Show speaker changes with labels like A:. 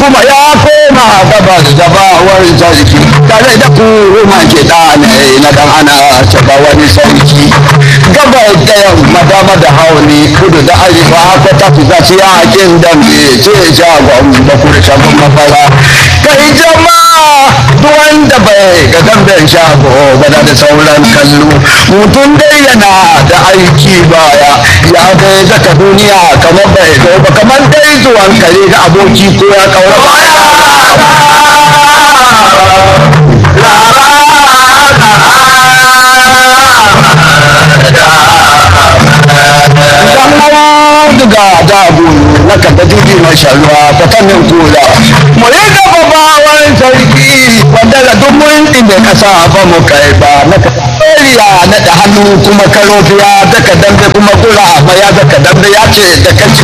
A: kuma ya koma gabas da bawar sarki tare da kuma kiɗa ne na dan ana cika wani sarki gabas da yamma dama da hauni kudu da arewa ko ta fi zaci yakin dambe ce shagon da kurshen mafara kai jama'a duk wanda bai ga damben shago ba da sauran kallo mutum dai yana da aiki baya ya bai zaka duniya kamar bai zo ba kamar dai zuwan kare ga aboki ko ya kaura duga dabu na kada dubi mashalwa fatannin kula mu yi gaba bawan sarki wanda da duk mun inda kasa ba mu kai ba na kariya na da hannu kuma karofiya daga dambe kuma kula ma ya daga dambe ya ce da kaci